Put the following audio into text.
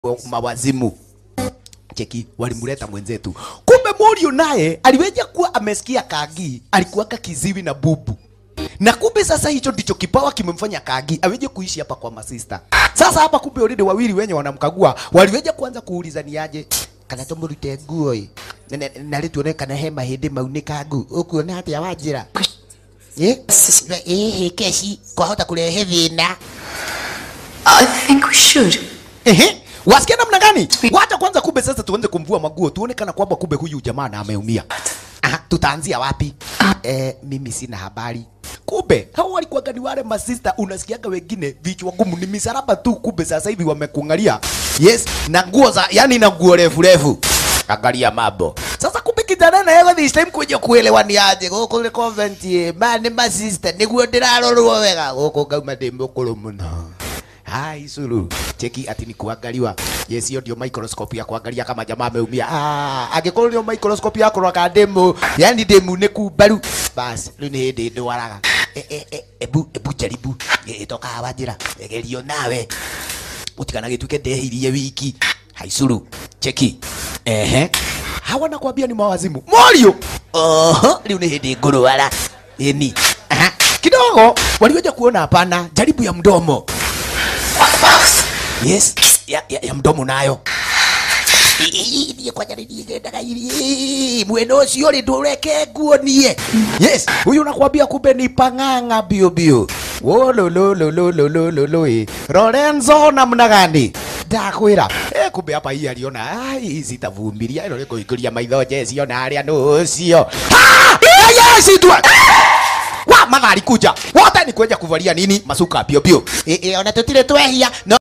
mawazimu cheki walimleta mwenzetu kumbe Morio naye aliweja kuwa amesikia Kagi alikuwaka kiziwi na bubu na kumbe sasa hicho ndicho kipawa kimemfanya Kagi aweje kuishi hapa kwa masista. Sasa hapa kumbe already wawili wenye wanamkagua waliweja kuanza kuuliza ni aje kana tumurute nguo ĩ na rĩ tuone kana he mahĩndĩ maunĩka ngu ũkuona atĩa wanjĩra ĩ ĩ keci kwahota kũrehe thĩna I think we should. Ehe, wasikia namna gani? Wacha kwanza, kumbe sasa tuanze kumvua maguo, tuone kana kwamba kumbe huyu jamaa na ameumia. Aha, tutaanzia wapi? Eh, mimi sina habari. Kumbe hao walikuwa gani wale masista, unasikiaga wengine vichwa ngumu ni misaraba tu, kumbe sasa hivi wamekungalia. Yes, na nguo za yani na nguo refu refu. Angalia mambo. Sasa kumbe kijana na yeye this time kuja kuelewani aje gũkũ nĩ convent ĩ ma nĩ masista nĩguo ndĩrarorwo wega gũkũ ngauma ndĩ mũkũrũ mũno hai suru cheki ati ni kuangaliwa yes hiyo ndio microscope ya kuangalia kama jamaa ameumia ah angĩkorwo ndio microscope ya kũrora demu yani demu nĩ kumbaru bas rĩu nĩ hĩndĩ ndwaraga E- e- e- ebu ebu jaribu ĩtokaga wanjĩra gerio nawe utikana gĩtuĩke ndehirie wiki haicuru cheki ehe hawa nakwambia ni mawazimu morio oho rĩu nĩ hĩndĩ ngũrwara ĩni Aha. kidogo waliweza kuona hapana jaribu ya mdomo yes ya, ya, ya mdomo nayo niä kwanja nä niä ngendaga irie mwena å cio rä ndå reke nguonie yes huyu nakwambia kumbe ni pang'ang'a bio bio wolololololololoi lorenzo namna gani ndakwira eh, kumbe hapa hii aliona ai sitavumilia ino nikuikuria maitho jesio na aria nucio yesitwa wa mathari kuja wote ni kwenja kuvalia nini masuka pio pio e, e, ona tutire twehia no